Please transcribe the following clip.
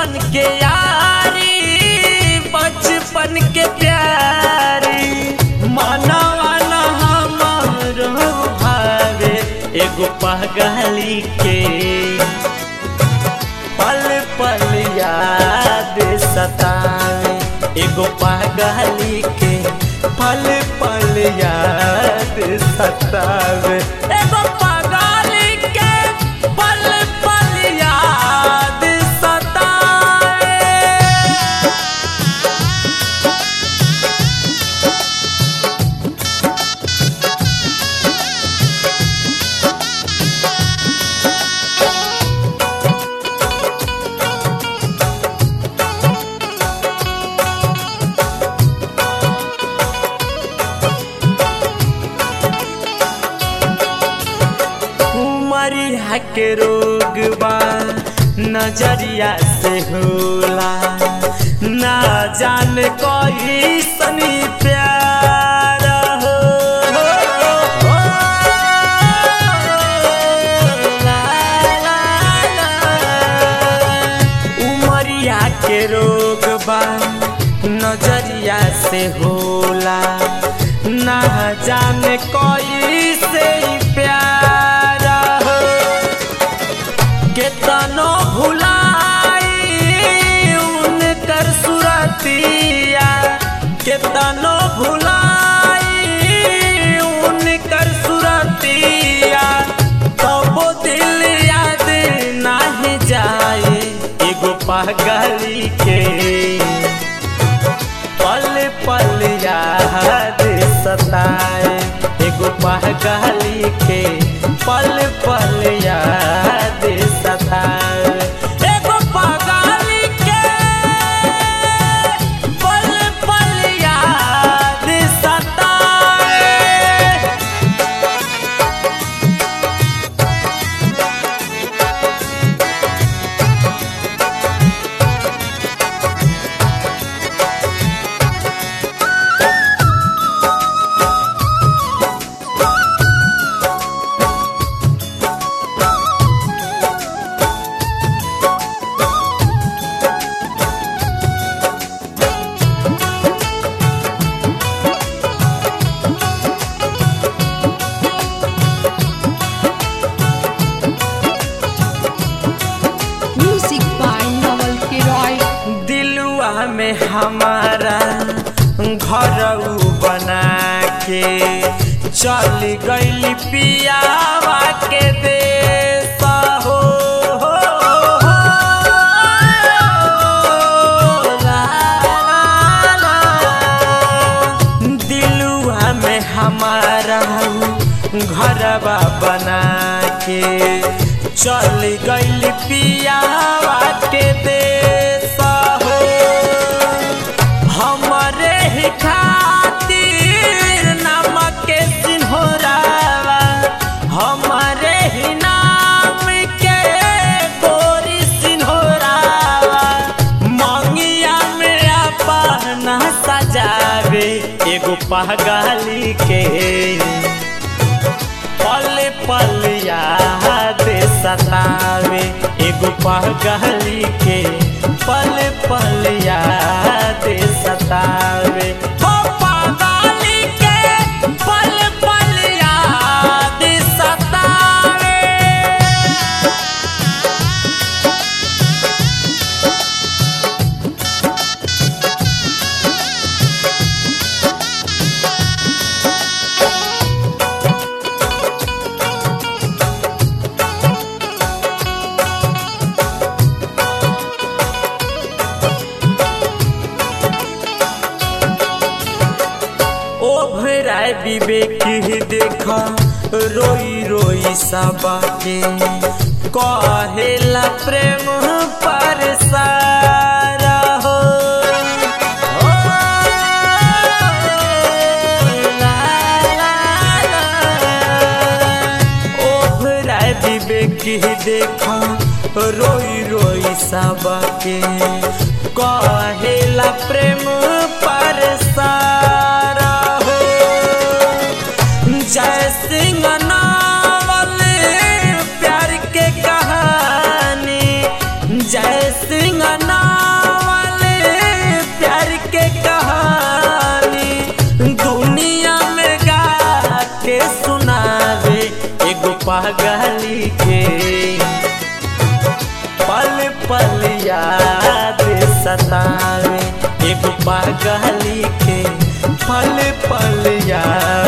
बचपन के यारी बचपन के प्यारी मनवा न हमारो भावे एगो पगली के पल पल याद सतावे एगो पगली के पल पल याद सतावे एगो पगली के पल पल याद सतावे उमरिया के रोग बा नजरिया से होला ना जान कोई सनी प्यार हो ला, ला, ला। उमरिया के रोग बा नजरिया से होला ना जाने कोई से प्यार हो केतनो भुलाई उनकर सुरतिया केतनो भुलाई उनकर सुरतिया तबो दिल याद नाही जाए एगो पगली के पल पल याद सताए एगो पगली के पल पल याद सताए एगो पगली के पल पल याद सताए Music by Noel Kiroy. दिलुआ में हमारा घर बना के चल गई पियावा के देश हो ला, ला, ला। दिलुआ में हमारा घरवा बना के चल गई पियावा के देश हो हमरे ही खातिर नमक के सिन्होरावा हमरे ही नाम के गोरी सिन्होरावा मंगिया में अपना सजावे एगो पगली के पल पल याद सतावे एगो पगली के पल पल याद सतावे हो पगली के पल पल याद सतावे ओभराय विवेक देखा रोई रोई सबा के कहेला प्रेम पर सारा हो ओ, ला, ला, ला। ओभराय विवेक देखा रोई रोई सबा के कहेला प्रेम पर सारा हो जय सिंह नावल प्यार के कहानी जय सिंह ना पल याद सतावे एगो पागली के पल पल याद